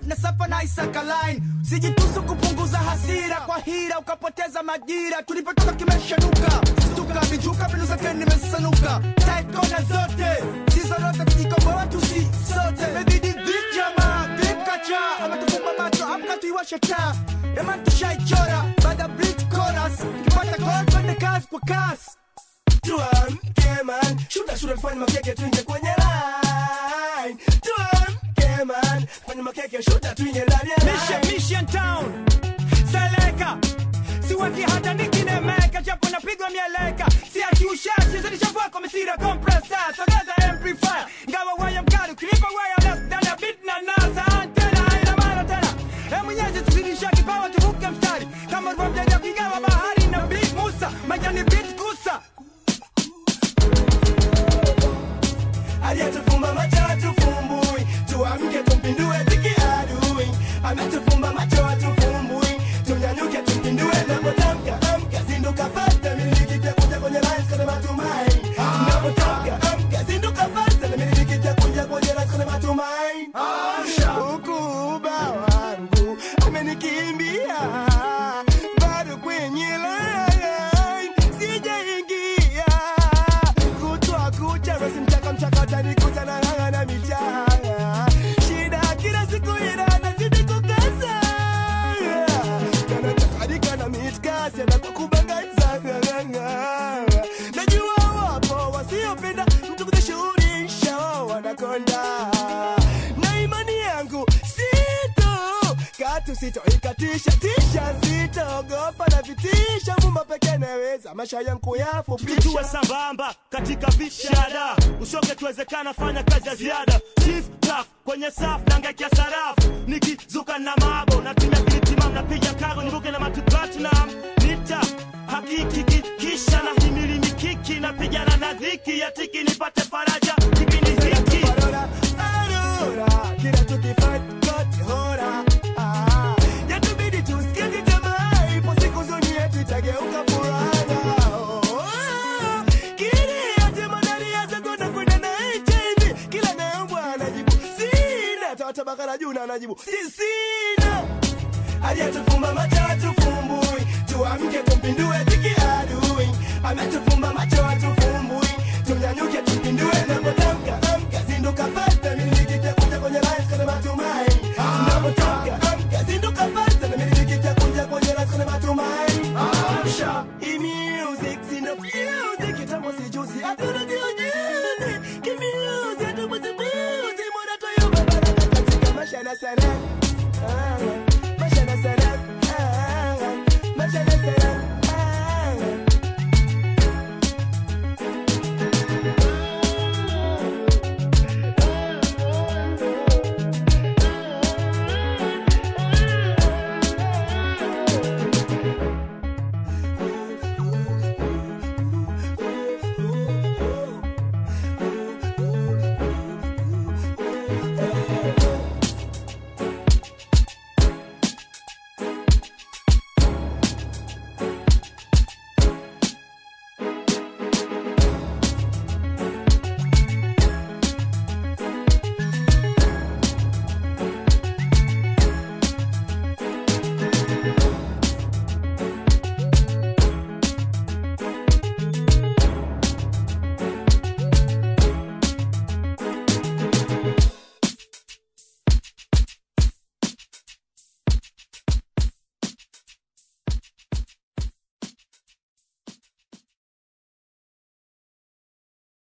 na safa na Isaka line. Sijitusu kupunguza hasira kwa hira ukapoteza majira. Tulipotoka kimeshanuka, stuka vijuka mbinu zake nimesanuka. Tight kona zote sizo zote tujikomboa tusi sote. Imebidi vip jamaa vip kacha ametufumba macho amka tuiwashe taa. Ema tushaichora baada bridge chorus tukipata call twende kazi kwa kasi. Tuamke man, shuta shuta tufanye makeke tuingie kwenye line. Tuamke man, fanye makeke shuta tuingie ndani ya Mission, line. Mission Town Seleka siweki hata nikinemeka japo napigwa mieleka siachi ushashi zilishavua kwa misira compressor sogeza amplifier ngawa waya mkali ukinipa waya less than a bit na nasa antena haina maana tena e mwenyezi tuzidisha kipawa tuvuke mstari kama ulivyomjalia kigawa bahari na big musa majani bit kusa aliyetufumba macho hatufumbui, tuamke tumpindue tiki adui. Ametufumba macho hatufumbui, tunyanyuke tumpindue napotamka amka, zinduka fasta, miliki pia kuja kwenye lines kwenye matumaini. Napotamka amka, zinduka fasta, na miliki pia kuja kwenye lines kwenye matumaini. Huku uba wangu amenikimbia, bado kwenye line sijaingia kutwa kucha rosi mchaka mchaka utanikuta na ng'ang'a na michanga shida kila siku ina nazidi kukaza kanachakadika na mitkasi anakukubangaiza ng'ang'ang'a najua wapo wasiopenda mtu kujishughulisha wao wanakonda na imani yangu sito katu sitoikatisha tisha sitoogopa na vitisha mumba peke naweza maisha yangu yafupisha tuwe sambamba katika vishada ushoke tuwezekana fanya kazi ya ziada chief taf kwenye safu nangekia sarafu nikizuka na mabo natumia kilitimam napiga kago nibuke na matu platinum nita hakiki ki- kisha na himili mikiki napigana na dhiki ya tiki nipate faraja kipindi hiki Aurora, Aurora, kila tukifight kote hora. Ah, yatubidi tusikie tamaa, ipo siku zoni yetu itageuka furaha. Oh, ah, kile yote madhari ya zagonda kwenda na HIV, kila naombwa anajibu sina, tawatabaka la juu na anajibu si sina aliyetufumba macho hatufumbui, tuamke tumpindue tiki adui. Ametufumba macho hatufumbui,